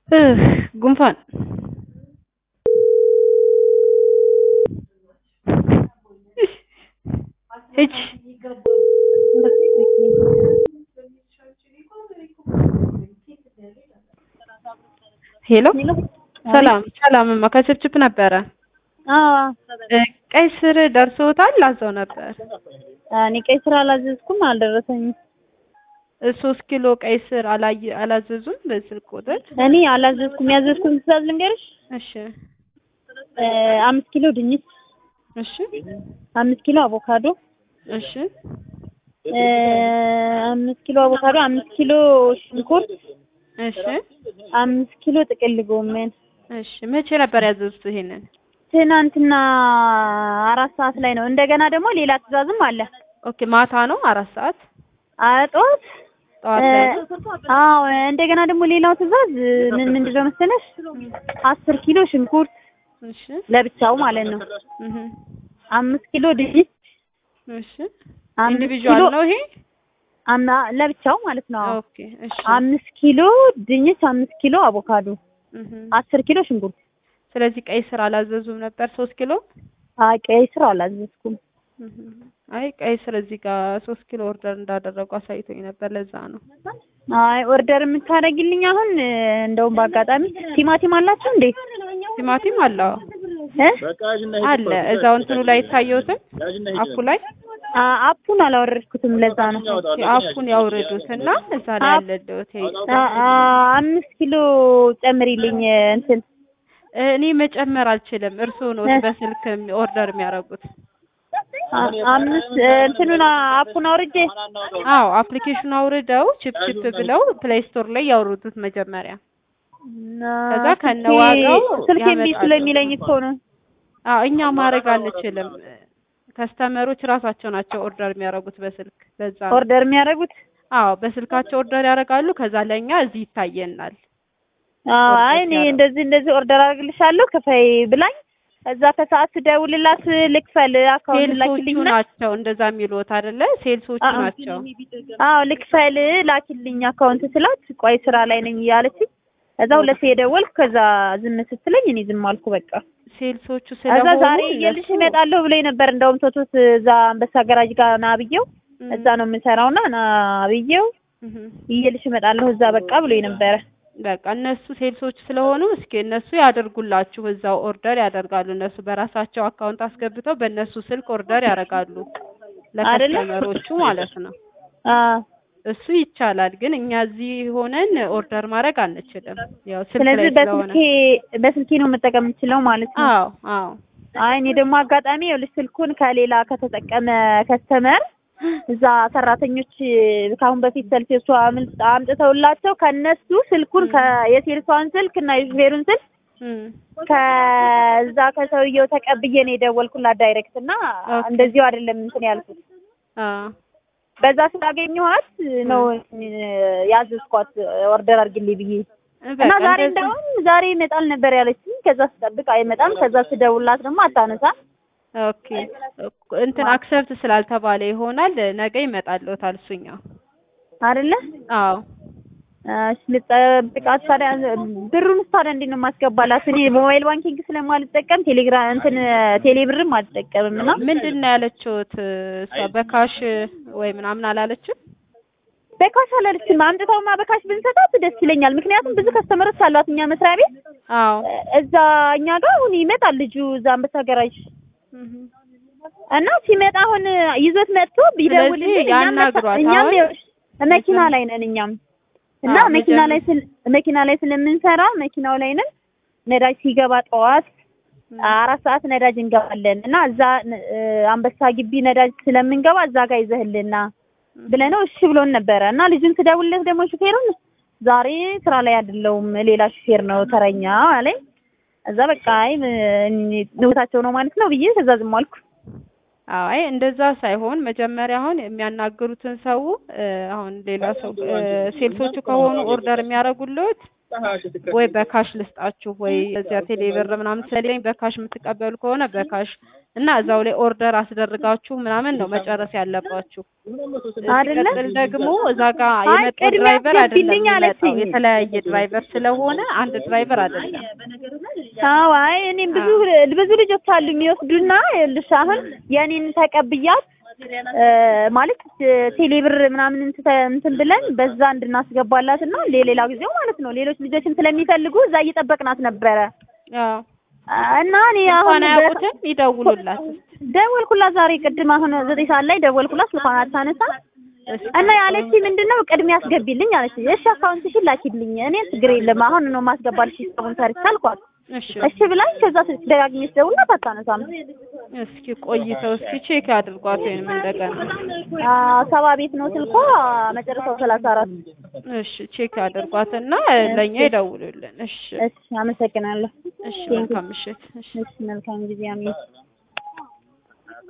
ጉንፋን ሂጂ ሄሎ ሰላም ሰላም እማ ከችፕችፕ ነበረ ቀይ ስር ደርሶታል አዘው ነበር እኔ ቀይ ስር አላዘዝኩም አልደረሰኝም ሶስት ኪሎ ቀይ ስር አላየ አላዘዙም በስልክ ቁጥር እኔ አላዘዝኩም ያዘዝኩትን ትእዛዝ ልንገርሽ እሺ አምስት ኪሎ ድንች እሺ አምስት ኪሎ አቮካዶ እሺ አምስት ኪሎ አቮካዶ አምስት ኪሎ ሽንኩርት እሺ አምስት ኪሎ ጥቅል ጎመን እሺ መቼ ነበር ያዘዙት ይሄንን ትናንትና አራት ሰዓት ላይ ነው እንደገና ደግሞ ሌላ ትእዛዝም አለ ኦኬ ማታ ነው አራት ሰዓት ጠዋት ጠዋት ላይ ነው? አዎ እንደገና ደግሞ ሌላው ትእዛዝ ምን ምንድነው መሰለሽ አስር ኪሎ ሽንኩርት እሺ ለብቻው ማለት ነው እህ አምስት ኪሎ ድንች እሺ አምስት ኢንዲቪዥዋል ኪሎ- ነው ይሄ አማ ለብቻው ማለት ነው አዎ። ኦኬ እሺ አምስት ኪሎ ድንች አምስት ኪሎ አቮካዶ እህ አስር ኪሎ ሽንኩርት ስለዚህ ቀይ ስር አላዘዙም ነበር ሶስት ኪሎ አይ ቀይ ስር አላዘዝኩም እህ አይ ቀይ ስር እዚህ ጋር ሶስት ኪሎ ኦርደር እንዳደረጉ አሳይቶኝ ነበር ለዛ ነው አይ ኦርደር የምታደርጊልኝ አሁን እ፣ እንደውም በአጋጣሚ ቲማቲም አላችሁ እንዴ ቲማቲም አለ አዎ። እ አለ እዛው እንትኑ ላይ ይታየውትም አፑ ላይ አ አፑን አላወረድኩትም ለዛ ነው ኦኬ፣ አፑን ያውርዱት እና እዛ ላይ አፕ- ያለልዎት አ አ አምስት ኪሎ ጨምሪልኝ እ፣ እንትን እኔ መጨመር አልችልም። እርስዎ ነው በስልክ ኦርደር የሚያደርጉት። አ- አምስት እ፣ እንትኑን አፑን አውርጄ አዎ አፕሊኬሽኑ አውርደው ቺፕ ቺፕ ብለው ፕሌይ ስቶር ላይ ያወርዱት መጀመሪያ። ከዛ ከነዋጋው ስልክ እምቢ ያመጣሉ። ስለሚለኝ እኮ ነው አዎ እኛ ማድረግ አንችልም። ከስተመሮች ራሳቸው ናቸው ኦርደር የሚያደርጉት በስልክ ለዛ ነው። ኦርደር የሚያደርጉት አዎ በስልካቸው ኦርደር ያደርጋሉ። ከዛ ለእኛ እዚህ ይታየናል። አዎ ኦርደር አይ እኔ ሲያደርጉ። እንደዚህ እንደዚህ ኦርደር አድርግልሻለሁ ክፈይ ብላኝ እዛ ከሰዓት ስደውልላት ልክፈል አካውንት ሴልሶቹ ላኪልኝ እና ናቸው እንደዛ የሚሉት አይደለ? ሴልሶቹ አዎ። ናቸው። አዎ ልክፈል ላኪልኝ አካውንት ስላት ቆይ ስራ ላይ ነኝ እያለችኝ ከዛ ሁለቴ የደወልኩ ከዛ ዝም ስትለኝ እኔ ዝም አልኩ በቃ ሴልሶቹ ከዛ ስለሆኑ ዛሬ እየልሽ እነሱ- እመጣለሁ ብሎኝ ነበር እንደውም ቶቶት እዛ አንበሳ ገራጅ ጋር ና ብዬው እም፣ እዛ ነው የምሰራውና ና ብዬው እም። እየልሽ እመጣለሁ እዛ በቃ ብሎኝ ነበረ በቃ እነሱ ሴልሶች ስለሆኑ እስኪ እነሱ ያደርጉላችሁ እዛው ኦርደር ያደርጋሉ። እነሱ በራሳቸው አካውንት አስገብተው በእነሱ ስልክ ኦርደር ያደርጋሉ አይደለ? ለከስተመሮቹ ማለት ነው። አዎ እሱ ይቻላል፣ ግን እኛ እዚህ ሆነን ኦርደር ማድረግ አንችልም። ያው ስልክ ስለዚህ ላይ ስለሆነ። በስልኬ በስልኬ ነው መጠቀም የምችለው ማለት ነው አዎ አዎ አይ እኔ ደግሞ አጋጣሚ ይኸውልሽ ስልኩን ከሌላ ከተጠቀመ ከስተመር እዛ ሰራተኞች ከአሁን በፊት ሰልፌሱ አምል- አምጥተውላቸው ከነሱ ስልኩን ከ- የሴልሷን ስልክ እና የሹፌሩን ስልክ እም፣ ከዛ ከሰውየው ተቀብዬ ነው የደወልኩላት ዳይሬክት እና ኦኬ። እንደዚሁ አይደለም እንትን ያልኩት አዎ በዛ ስላገኘኋት ነው ያዘዝኳት ኦርደር አድርግልኝ ብዬ እና በቃ ዛሬ እንደዛ- እንደውም ዛሬ ይመጣል ነበር ያለችኝ። ከዛ ስጠብቅ አይመጣም። ከዛ ስደውልላት ደግሞ አታነሳ። ኦኬ እንትን አክሰፕት ስላልተባለ ይሆናል ነገ ይመጣልዎታል እሱኛው። አይደለ? አዎ እሺ ልጠብቃት ታዲያ። ብሩን ታዲያ እንዴት ነው የማስገባላት? እኔ በሞባይል ባንኪንግ ስለማልጠቀም ቴሌግራም እንትን ቴሌ ብርም አልጠቀምም እና ምንድን ነው ያለችሁት? እሷ በካሽ ወይ ምናምን አላለችም? በካሽ አላለችም። አምጥተውማ በካሽ ብንሰጣት ደስ ይለኛል። ምክንያቱም ብዙ ከስተመሮች አሏት እኛ መስሪያ ቤት አዎ እዛ እኛ ጋር አሁን ይመጣል ልጁ እዛ አንበሳ ገራጅ እህ። እና ሲመጣ አሁን ይዞት መጥቶ ቢደውልልን ስለዚህ እኛም መጣ- ያናግሯት። እኛም አሁን ይኸውልሽ መኪና ላይ ነን እኛም እና አዎ፣ መኪና መጀመ- ላይ ስለ መኪና ላይ ስለምንሰራ መኪናው ላይ ነን። ነዳጅ ሲገባ ጠዋት አራት ሰዓት ነዳጅ እንገባለን እና እዛ እ፣ አንበሳ ግቢ ነዳጅ ስለምንገባ እዛ ጋር ይዘህልና ብለነው እሺ ብሎን ነበረ እና ልጁን ስደውልለት ደግሞ ሹፌሩን ዛሬ ስራ ላይ አይደለሁም ሌላ ሹፌር ነው ተረኛ አለኝ። እዛ በቃ አይ ንውታቸው ነው ማለት ነው ብዬ ከዛ ዝም አልኩ። አይ እንደዛ ሳይሆን መጀመሪያ አሁን የሚያናግሩትን ሰው እ፣ አሁን ሌላ ሰው እ፣ ሴልሶቹ ከሆኑ ኦርደር የሚያደርጉልዎት ወይ በካሽ ልስጣችሁ ወይ እዚያ ቴሌብር ምናምን ስለሌለኝ በካሽ የምትቀበሉ ከሆነ በካሽ እና እዛው ላይ ኦርደር አስደርጋችሁ ምናምን ነው መጨረስ ያለባችሁ። አይደለ? ሲቀጥል ደግሞ እዛ ጋር አይ የመጣው ቅድሚያ ድራይቨር አይደለም አስገቢልኝ የሚመጣው አለችኝ። የተለያየ ድራይቨር ስለሆነ አንድ ድራይቨር አይደለም። አዎ አይ እኔም ብዙ ብዙ ልጆች አሉ የሚወስዱና ይኸውልሽ አሁን የኔን ተቀብያት እ ማለት ቴሌብር ምናምን እንትን እንትን ብለን በዛ እንድናስገባላት እና ለሌላ ጊዜው ማለት ነው ሌሎች ልጆችም ስለሚፈልጉ እዛ እየጠበቅናት ነበረ አዎ እና እኔ አሁን እንኳን አያውቁትም ይደውሉላት እስኪ። ደወልኩላት ዛሬ ቅድም አሁን ዘጠኝ ሰዓት ላይ ደወልኩላት ስልኳን አታነሳ እና ያለች ምንድነው ቅድሚያ አስገቢልኝ አለች እሺ አካውንትሽን ላኪልኝ እኔ ችግር የለም አሁን ነው ማስገባልሽ ሂሳቡን ሰርች አልኳት እሺ እሺ ብላኝ ከዛ ደጋግሜ ስደውልላት አታነሳም እስኪ ቆይተው እስኪ ቼክ አድርጓት ወይንም እንደገና አ ሰባ ቤት ነው ስልኳ መጨረሻው ሰላሳ አራት እሺ ቼክ አድርጓትና ለእኛ ይደውሉልን። እሺ እሺ አመሰግናለሁ እሺ መልካም ምሽት። እሺ እሺ መልካም ጊዜ አሜን